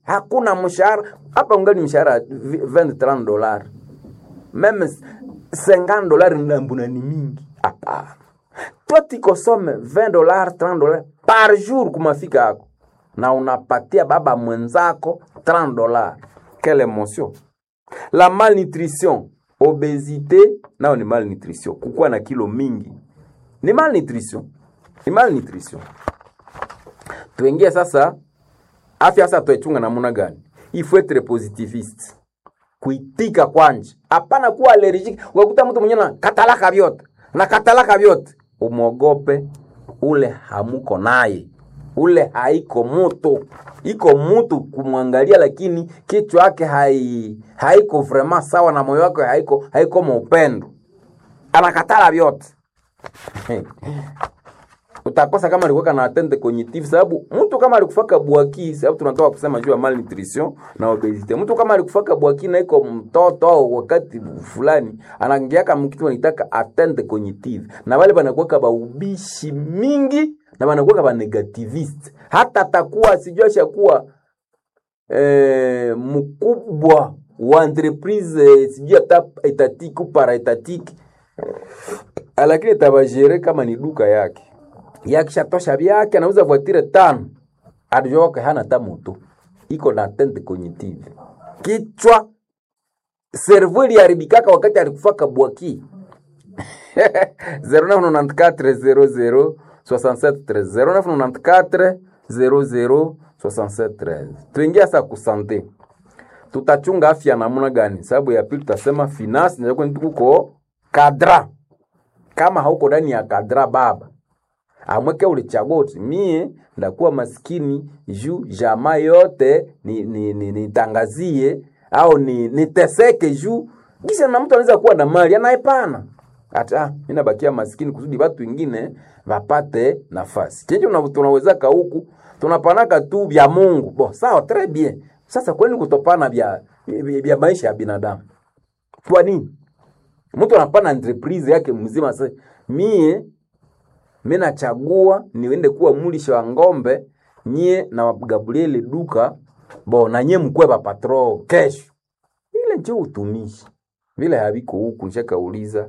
hakuna mshahara hapa ungali mshahara 20 30 dollars meme 50 dollars ndambuna ni mingi hapana toi tikosome 20 dollars 30 dollars par jour kumafika yako na unapatia baba mwenzako 30 dollars quelle émotion la malnutrition obésité nao ni malnutrition kukuwa na kilo mingi ni malnutrition ni malnutrition tuingie sasa afya sasa tuichunga namna gani il faut être positiviste kuitika kwanje hapana kuwa allergic ukakuta mtu mwenyewe na katalaka vyote na katalaka vyote umwogope ule hamuko naye ule haiko mutu iko mutu kumwangalia lakini kichwa yake hai, haiko vrema sawa na moyo wake haiko haiko maupendo anakatala vyote utakosa kama alikuwa na atende cognitive sababu mtu kama alikufaka bwaki sababu tunatoka kusema juu ya malnutrition na obesity mtu kama alikufaka bwaki na iko mtoto au wakati fulani anaingiaka mkitu anitaka atende cognitive na wale banakuwa ba ubishi mingi na banakuwa ba negativist hata atakuwa sijua shakuwa eh, mkubwa wa entreprise sijui hata etatiki ou paraetatiki lakini itabajere kama ni duka yake yakishatosha vyake anauza voitire tano adujoke hana hata moto iko na tente cognitive kichwa servo iliharibikaka wakati alikufaka bwaki 0994 tuingia sa kusante tutachunga afya namna gani sababu ya pili tutasema finance nakuko kadra kama hauko ndani ya kadra baba amweke ulichagua uti mie ndakuwa maskini juu jamaa yote nitangazie ni, ni, ni au ni niteseke juu kisha na mtu anaweza kuwa na mali anaepana hata mimi nabakia maskini kusudi watu wengine wapate nafasi chenje tunawezaka huku tunapanaka tu vya Mungu bo sawa très bien sasa kwani kutopana vya vya maisha ya binadamu kwa nini mtu anapana entreprise yake mzima sasa mie mi nachagua niende kuwa mulisha wa ngombe nyie na wagabuliele duka bo na nyie mkwe patro kesho ile njo utumishi vile haviko huku nishakauliza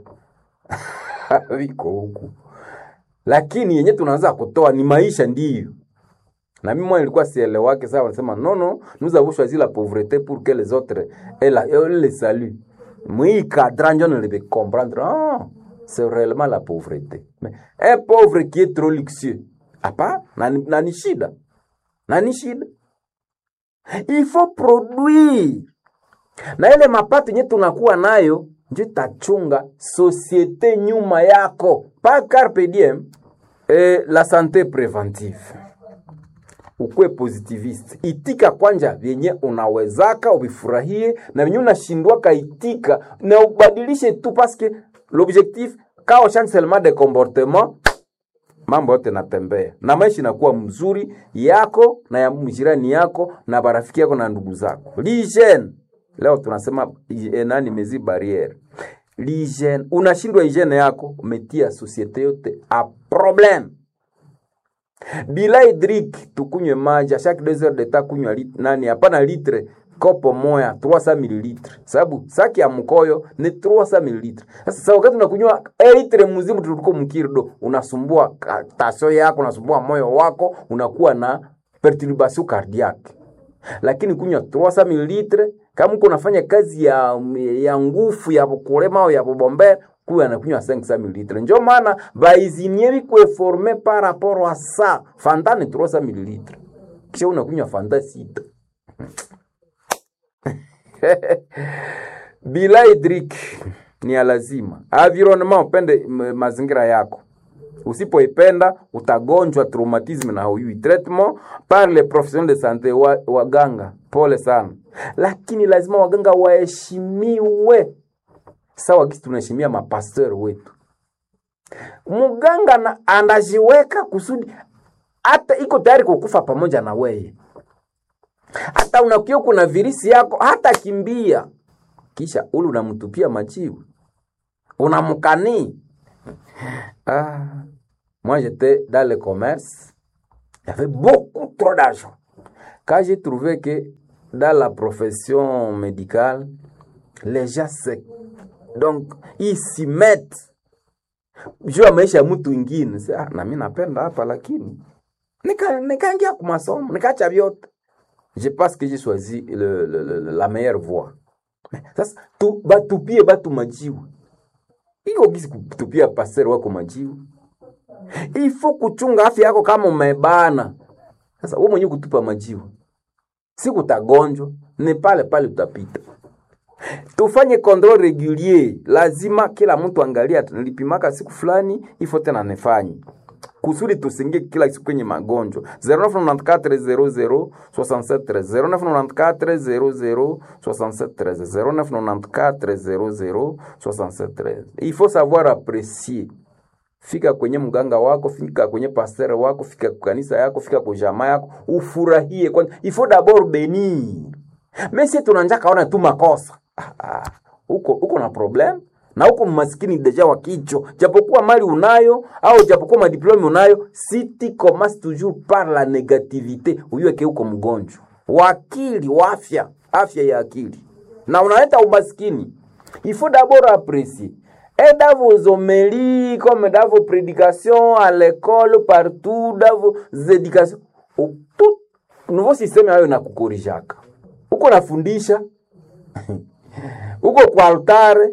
haviko huku lakini yenye tunaanza kutoa ni maisha ndiyo na mimi mwana nilikuwa sielewake sawa wanasema non non nous avons choisi la pauvreté pour que les autres et la et le salut moi cadran njo nilebe comprendre ah c'est réellement la pauvreté. Mais un pauvre qui est trop luxueux, apa, na ni shida. Na ni shida. Il faut produire. Na ile mapato yenye tunakuwa nayo ndio tachunga societe nyuma yako. Pa carpe diem eh, la santé préventive. Ukwe positivist. Itika kwanja vyenye unawezaka ubifurahie na vyenye unashindwaka itika na ubadilishe tu paske l'objectif kao change seulement de comportement mambo yote natembea na maisha inakuwa mzuri yako na ya mjirani yako na barafiki yako na ndugu zako l'hygiène leo tunasema nani mezi barriere l'hygiène unashindwa hygiene yako umetia societe yote a problem bila hydrique tukunywe maji a chaque 2 heures de temps kunywa lit, nani hapana litre kopo moya 300 ml sababu saki ya mkoyo ni 300 ml sasa sa wakati unakunywa litre mzima tuliko mkirdo unasumbua tasio yako unasumbua moyo wako unakuwa na perturbation cardiaque lakini kunywa 300 ml kama uko unafanya kazi ya ya nguvu ya kulema au ya kubombea kuwa anakunywa 500 ml ndio maana baizinie bikwe forme par rapport à ça fanta ni 300 ml kisha unakunywa fanta sita bila hidrik ni ya lazima. Environnement, upende mazingira yako. Usipoipenda utagonjwa traumatisme na huyui. Traitement par les professionnels de santé wa, waganga, pole sana, lakini lazima waganga waheshimiwe sawa kisi tunaheshimia mapasteur wetu. Muganga na anajiweka kusudi hata iko tayari kukufa pamoja na weye hata unakuwa kuna virisi yako hata kimbia kisha ule unamtupia majibu unamkanii ah, moi j'étais dans le commerce il y avait beaucoup trop d'argent quand j'ai trouvé que dans la profession médicale, les gens se donc ils s'y mettent juu ya maisha ya mtu ingine. Sasa ah, na mimi napenda hapa lakini nika nikaingia kwa masomo nikaacha vyote. Je pense que j'ai choisi le, le, le, la meilleure voie. Sasa tu batupie batu majiwe. Iko gisi kutupia pasero wako majiwe. Ifo kuchunga afya yako kama umebana. Sasa wewe mwenyewe kutupa majiwe. Siku utagonjwa, ni pale pale utapita. Tufanye control regulier, lazima kila mtu angalia, nilipimaka siku fulani, ifo tena nifanye kusudi tusingie kila siku kwenye magonjwa 0994 00 0994 il faut savoir apprécier fika kwenye mganga wako fika kwenye pasteur wako fika kwa kanisa yako fika kwa jamaa yako ufurahie kwanza il faut d'abord bénir mais si tunanja kaona tu makosa ah, ah, uko uko na problem na uko maskini deja wa kicho japokuwa mali unayo au japokuwa madiplome unayo si tu commences toujours par la négativité uyueke uko mgonjwa wakili wa afya afya ya akili na unaleta umaskini il faut d'abord apprécier et dans vos homélies comme dans vos prédications à l'école partout dans vos éducations tout nouveau système hayo nakukorijaka uko nafundisha uko kwa altare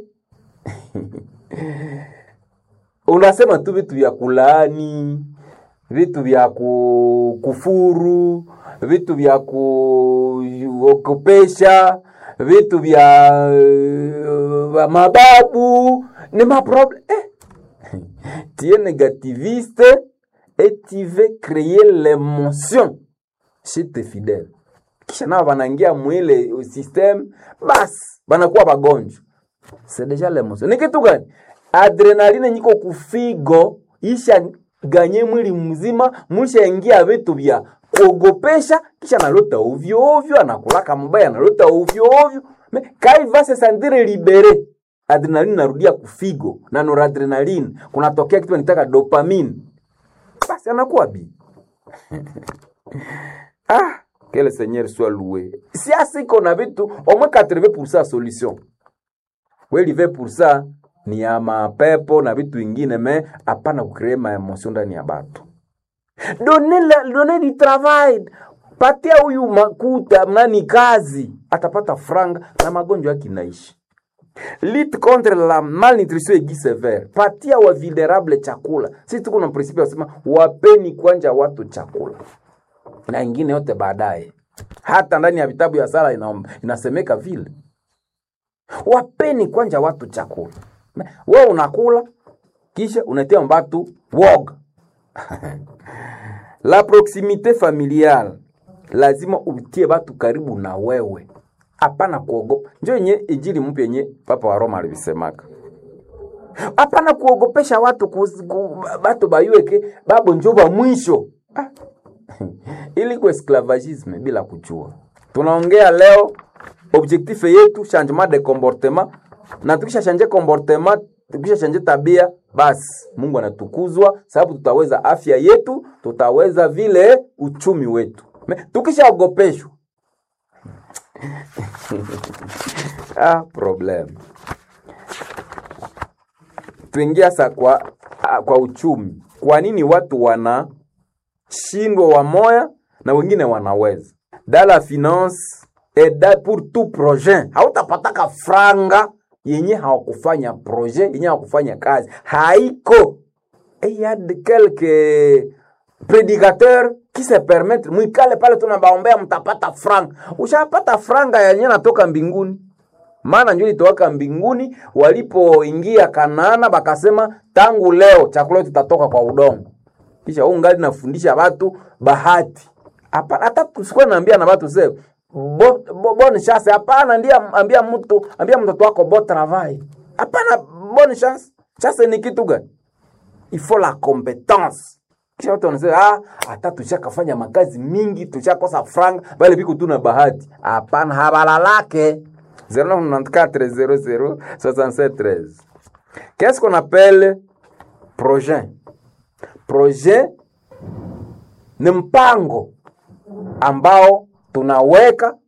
unasema tu vitu vya kulaani, vitu vya ku- kufuru, vitu vya kuogopesha, vitu vya uh, mababu ni maproblème eh. tu es négativiste et tu veux créer l'émotion chez tes fidèles kisha nao wanaingia mwile system basi wanakuwa wagonjwa c'est déjà l'émotion. Ni kitu gani? Adrenaline nyiko kufigo isha ganye mwili mzima, mushaingia vitu vya kuogopesha, kisha analota ovyo ovyo, anakulaka mbaya, analota ovyo ovyo. Me kai va se sentir libere. Adrenaline narudia kufigo na noradrenaline, kunatokea kitu nitaka dopamine, basi anakuwa bi ah, que le Seigneur soit loué. Si asiko na vitu au moins 80% solution kweli ve pursa ni ya mapepo na vitu vingine me hapana kukree maemosio ndani ya batu done, la, done di travail patia huyu makuta nani kazi atapata franga na magonjwa yake inaishi lit contre la malnutrition aiguë sévère patia wa vulnerable chakula sisi tuko na principe ya kusema wapeni kwanja watu chakula na ingine yote baadaye hata ndani ya vitabu ya sala ina, inasemeka vile wapeni kwanja watu chakula. We unakula kisha unatia mbatu woga. La proximité familiale, lazima utie batu karibu na wewe, hapana kuogopa. Njo yenye injili mpya yenye Papa wa Roma alivisemaka, hapana kuogopesha watu kuzi- ku, batu bayueke babo njo ba mwisho ah. ili kwa esclavagisme bila kujua. Tunaongea leo objectif yetu changement de comportement, na tukisha change comportement, tukisha change tabia, basi Mungu anatukuzwa, sababu tutaweza afya yetu, tutaweza vile uchumi wetu. Me- Tukishaogopeshwa ah, problem tuingia sa kwa, ah, kwa uchumi. Kwa nini watu wanashindwa wamoya na wengine wanaweza? Dans la finance et da pour tout projet, hautapataka franga yenye hawakufanya projet yenye hawakufanya kazi, haiko et il y a de quelques prédicateurs qui se permettent mwikale pale tunabaombea mtapata franga. Ushapata franga yenye natoka mbinguni maana njo ilitowaka mbinguni walipoingia Kanaana, bakasema tangu leo chakula yetu tutatoka kwa udongo. Kisha huu ngali nafundisha watu bahati. Hapana, hata tusikuwa naambia na watu sasa bo, bo, bonne chance. Hapana, ndia ambia mtu ambia mtoto wako bon travail. Hapana, bonne chance. Chance ni kitu gani? Il faut la compétence. Kisha watu wanasema ah, hata tushakafanya makazi mingi, tushakosa franga, bali biko tu na bahati. Hapana, habalalake 0994 00 Qu'est-ce qu'on appelle projet? Projet ni mpango ambao tunaweka